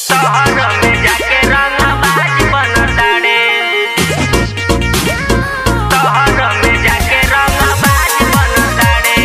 शहर में जाके रंगबाज बनताड़े शहर में जाके रंगबाज बनताड़े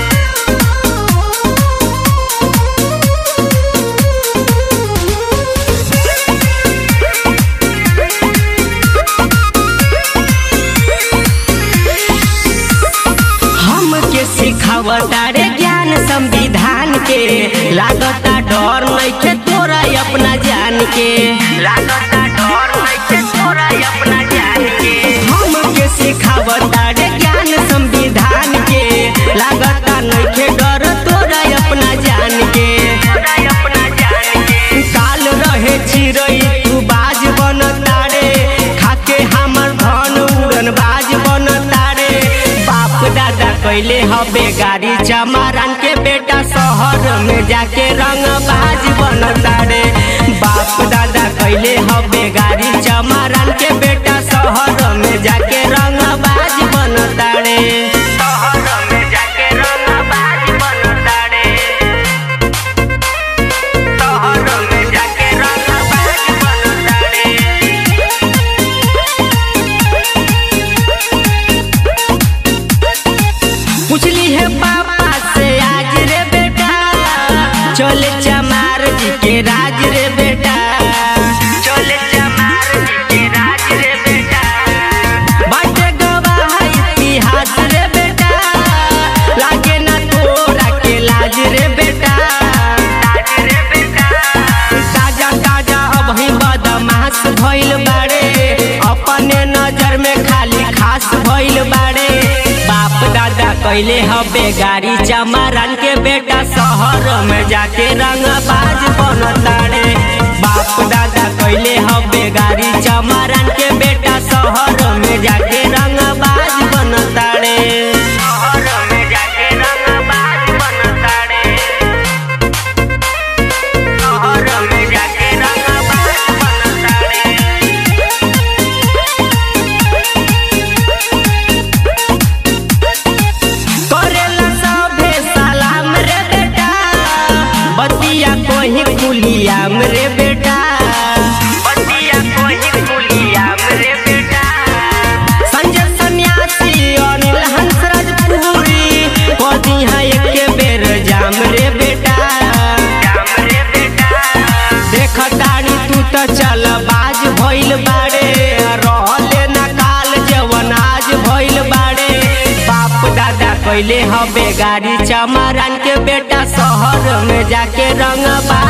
हमके सिखावता रे ज्ञान संविधान के लागता डर नइखे तोरा अपना जान के लागता डर नइखे तोरा अपना जान के हमके सिखावता रे ज्ञान संविधान के लागता नइखे डर तोरा अपना जान के तोरा अपना जान के काल रहे चिरई तू बाज बनता रे खाके हमर धन उड़न बाज बनता रे बाप दादा कैले हबे गाड़ी चमारन के बेटा शहर में जाके रंग बाज बनता रे बाप दादा कैले हबे गाड़ी चमारन के बेटा शहर में जाके रंग बाज बनता रे शहर में जाके रंगबाज बनताड़े शहर में जाके रंगबाज बनताड़े पूछली है पापा से आज रे बेटा चले चमार जी के राज रे बेटा चले चमार जी के राज रे बेटा बाटे गवाह इतिहास रे बेटा लागे ना तोरा के लाज रे बेटा राज रे बेटा ताजा ताजा अब ही बदमाश भइल बाड़े अपने नजर में खाली खास भइल बाड़े बाप दादा कैले हबे गाड़ी चमारन के बेटा शहर में जाके रंगबाज बनताड़े बाप दादा कैले हबे गाड़ी चमारन के बेटा शहर में जाके रंगबाज बनताड़े शहर में जाके रंगबाज बनताड़े शहर में जाके रंगबाज बनताड़े करेला सभे सलाम रे बेटा बतिया कोही कुलियाम रे बेटा बतिया कोही कुलिया रे बेटा संजय सन्यासी अनिल हंसराज पूरी कदी है एके बेर जाम रे बेटा जाम रे बेटा देखतानी तू त चल बाज भइल बाड़े रहले ना काल जवन आज भइल बाड़े बाप दादा कैले हबे गाड़ी चमारन के बेटा शहर में जाके रंग